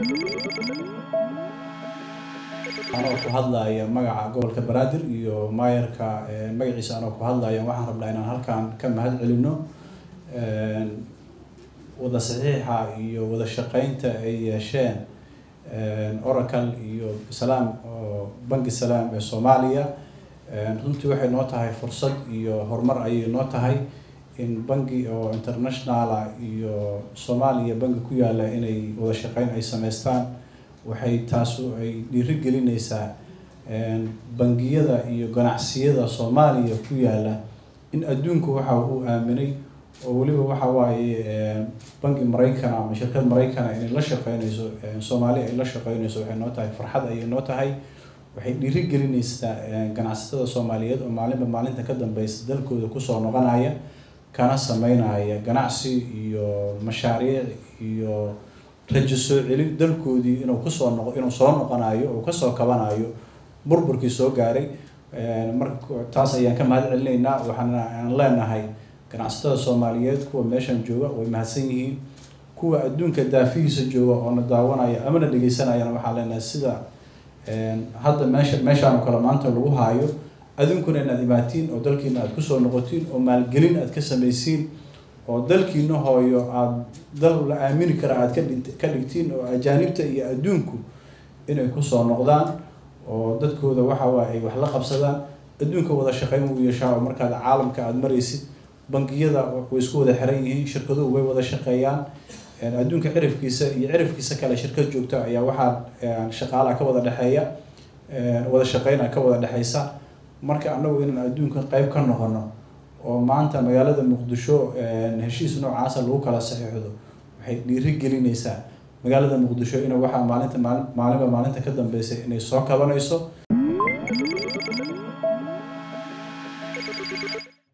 anoo ku hadlaya magaca gobolka banaadir iyo maayarka magaciisa anoo ku hadlaya waxaan rabnaa inaan halkan ka mahad celino wada saxiixa iyo wada shaqeynta ay yeesheen oracle iyo salaam oo banki salaam ee soomaaliya runtii waxay noo tahay fursad iyo horumar ayay noo tahay in banki oo internationala iyo soomaaliya banki ku yaala inay wada shaqeyn ay sameystaan waxay taasu ay dhiiri gelinaysaa bangiyada iyo ganacsiyada soomaaliya ku yaala in adduunku waxa uu aaminay oo weliba waxa waaye banki maraykan ama shirkad maraykana inay la shaqeynayso soomaali ay la shaqeynayso waxay noo tahay farxad ayay noo tahay waxay dhiiri gelinaysaa ganacsatada soomaaliyeed oo maalinba maalinta ka dambeysa dalkooda kusoo noqonaya kana sameynaya ganacsi iyo mashaariic iyo rajo soo celin dalkoodii inuu kusoo noqo inuu soo noqonayo oo kasoo kabanayo burburkii soo gaaray marka taas ayaan ka mahad celinaynaa waxaana aan leenahay ganacsatada soomaaliyeed kuwa meeshan jooga way mahadsan yihiin kuwa adduunka daafihiisa jooga oo na daawanaya ama na dhegeysanayana waxaan leenahay sida hadda meesha meeshaan oo kale maanta lagu haayo adinkuna inaad imaatiin oo dalkiina aad kusoo noqotiin oo maalgelin aad ka samaysiin oo dalkiina hooyo aada dal la aamini kara aad ka dhint ka dhigtiin oo ajaanibta iyo adduunku inay kusoo noqdaan oo dadkooda waxa waaye ay wax la qabsadaan adduunka wada shaqeyn uu yeeshaa oo markaad caalamka aada maraysid bangiyada way isku wada xiran yihiin shirkaduhu way wada shaqeeyaan adduunka cirifkiisa iyo cirifkiisa kale shirkad joogta ayaa waxaa shaqaalaha ka wada dhexeeya wada shaqeyna ka wada dhexeysa marka anagu inaan adduunka qeyb ka noqono oo maanta magaalada muqdisho heshiis noocaasa lagu kala saxiixdo waxay dhiiri gelinaysaa magaalada muqdisho in waxaa maalinta maali maalinba maalinta ka dambeysa inay soo kabanayso